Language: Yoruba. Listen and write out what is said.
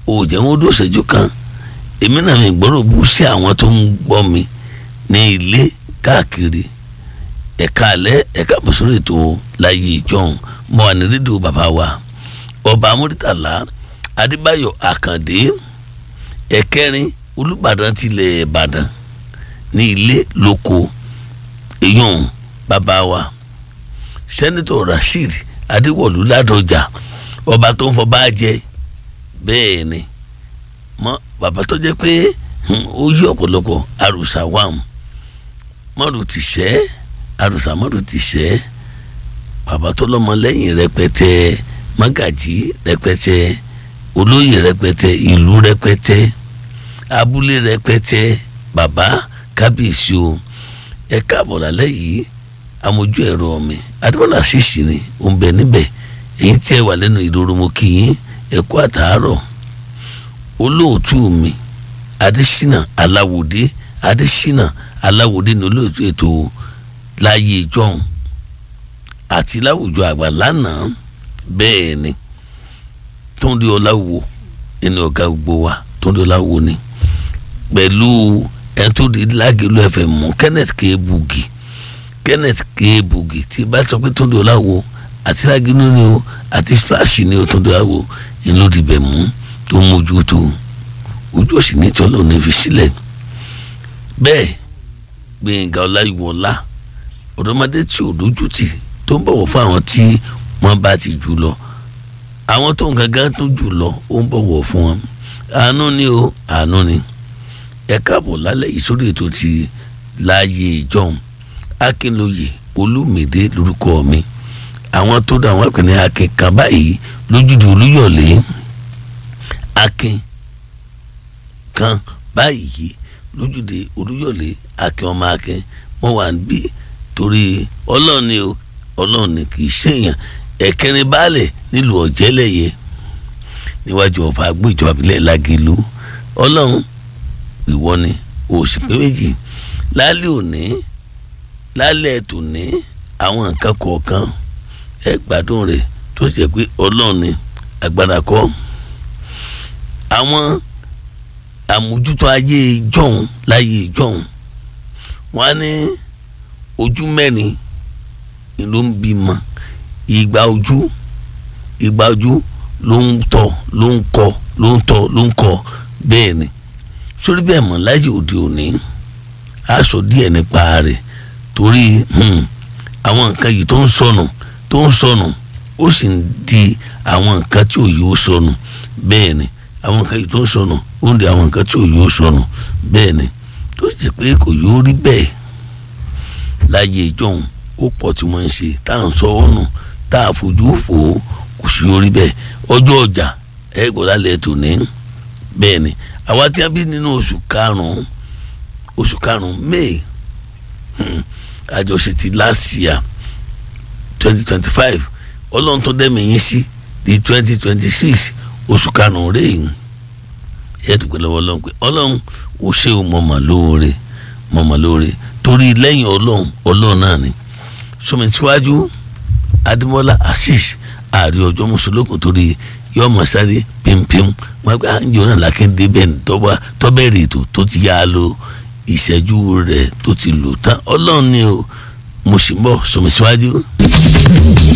ò jẹ́ wọn ó dó ṣẹ́jú kan èmi náà mi gbọ́dọ̀ bú sí àwọn tó ń gbọ́ mi ní ilé káàkiri ẹ̀ka alẹ́ ẹ̀ka bọ̀sọ̀rọ̀ ètò láyé ìjọhún mo wà ní rédíò bàbá wa ọba amúrítàlá adébáyọ̀ àkàndé ẹ̀kẹrin olùbàdàn tilẹ̀ ìbàdàn ní ilé lóko èèyàn bàbá wa sẹ́nitọ̀ rasheed adéwọ̀lú ládọjà ọba tó ń fọba jẹ bẹ́ẹ̀ ni mọ bàbá tó jẹ́ pé ó yí ọ̀pọ̀lọpọ̀ àrùsà wàm mọ́rù ti ṣẹ́ àrùsà mọ́rù ti ṣẹ́ bàbá tó lọ́mọ lẹ́yìn rẹpẹtẹ mágàjí rẹpẹtẹ olóyè rẹpẹtẹ ìlú rẹpẹtẹ abúlé rẹpẹtẹ bàbá kábíyèsí o ẹ káàbọ̀ lálẹ́ yìí amójú ẹ̀rọ mi adébọ́lá ṣìṣì ni ó ń bẹ níbẹ̀ èyí tí ẹ wà lẹ́nu ìdòrò mo kì í ẹ kú àtàárọ̀ olóòtú mi adésínà aláwòdé adésínà aláwòdé ní olóòtú ètò láyé ìjọhún àti láwùjọ àgbà lánàá bẹ́ẹ̀ ni tóńdé ọláwo ẹni ọ̀gá gbogbo wa tóńdé ọláwo ni pẹ̀lú ẹni tó di lágẹ̀lú ẹ̀fẹ̀ mú kenneth k bugi kenneth k bugi tí bá sọ pé tóńdé ọláwo àti lágẹ̀lú ni o àti splash ni o tóńdé ọláwo ni ló di bẹ̀ mú tó mójú tó ojú òsì ní tí ọlọ́run fi sílẹ̀ bẹ́ẹ̀ gbẹ̀ngà ọláyíwọlá ọ̀dọ́mọdé tí ò lójú tì tó ń bọ̀wọ̀ fún àwọn tí wọ́n bá ti jù lọ àwọn tó ń gangan tó jù lọ ó ń bọ̀wọ̀ fún wọn àánú ni o àánú ni ẹ káàbọ̀ lálẹ́ yìí sórí ètò ti láàyè ìjọhún akínlóye olúmídé lórúkọ mi àwọn tó dá àwọn àpẹẹrẹ akin kan báyìí lójúde olúyọ̀lé akin kan báyìí lójúde olúyọ̀lé akin ọmọ akin wọ́n wà níbí torí ọlọ́run ni o ọlọ́run ni kì í ṣèyàn ẹ̀kẹrin baálẹ̀ nílùú ọ̀jẹ́lẹ̀yẹ níwájú ọ̀fà agbóìjọba ìbílẹ̀ lágìlú ọlọ́run ìwọ ni òsì pé méjì lálẹ́ òní lálẹ́ tòní àwọn nǹkan kọ̀ọ̀kan ẹ gbádùn rẹ̀ tó ṣe pé ọlọ́run ni agbára kọ́ àwọn àmójútó ayé ìjọhún láyé ìjọhún wọn á ní ojú mẹ́rin ni ló ń bímọ ìgbà ojú ìgbà ojú ló ń tọ́ ló ń kọ́ ló ń tọ́ ló ń kọ́ bẹ́ẹ̀ ni sórí bẹ́ẹ̀ mọ̀ láyé òde òní a sọ díẹ̀ nípa rẹ̀ torí àwọn nǹkan yìí tó ń sọnù tó ń sọnù ó sì ń di àwọn nǹkan tí òye ó sọnù bẹ́ẹ̀ ni àwọn nǹkan yìí tó ń sọnù ó ń di àwọn nǹkan tí òye ó sọnù bẹ́ẹ̀ ni tó sì jẹ́ pé kò yóò rí bẹ́ẹ̀ láyé ìjọhún ó pọ̀ tí wọ́n ń ṣe tá à ń sọ ọ́ nù tá à fojú fò ó kò sí yóò rí bẹ́ẹ̀ ọjọ́ ọjà ẹ̀ gbọ́ lálẹ́ tòní bẹ́ẹ̀ ni àwa tí a bí nínú oṣù karùn-ún oṣù karùn-ún may àjọṣe ti last year twenty twenty five ọlọ́run tó dẹ́mi yín sí di twenty twenty six oṣù karùn-ún rèé ẹ̀ dùgbẹ́ lọ́wọ́ ọlọ́run pé ọlọ́run ò ṣe o mọ̀mọ́ lóore mọ̀mọ́ lóore torí lẹ́yìn ọlọ́run ọlọ́run náà ni sọmi tíwájú adémọ́lá ashish ààrẹ ọjọ́ mùsùlùkù torí yọ ọmọ sáré pimpim wọn gbé àǹjọ náà lákéde bẹ́ẹ̀ tọ́ba tọ́bẹ̀rẹ̀ ètò tó ti yá a lo ìṣẹ́jú rẹ̀ tó ti lò tán ọlọ́run ni o mo sì ń bọ̀ sọmi síwájú.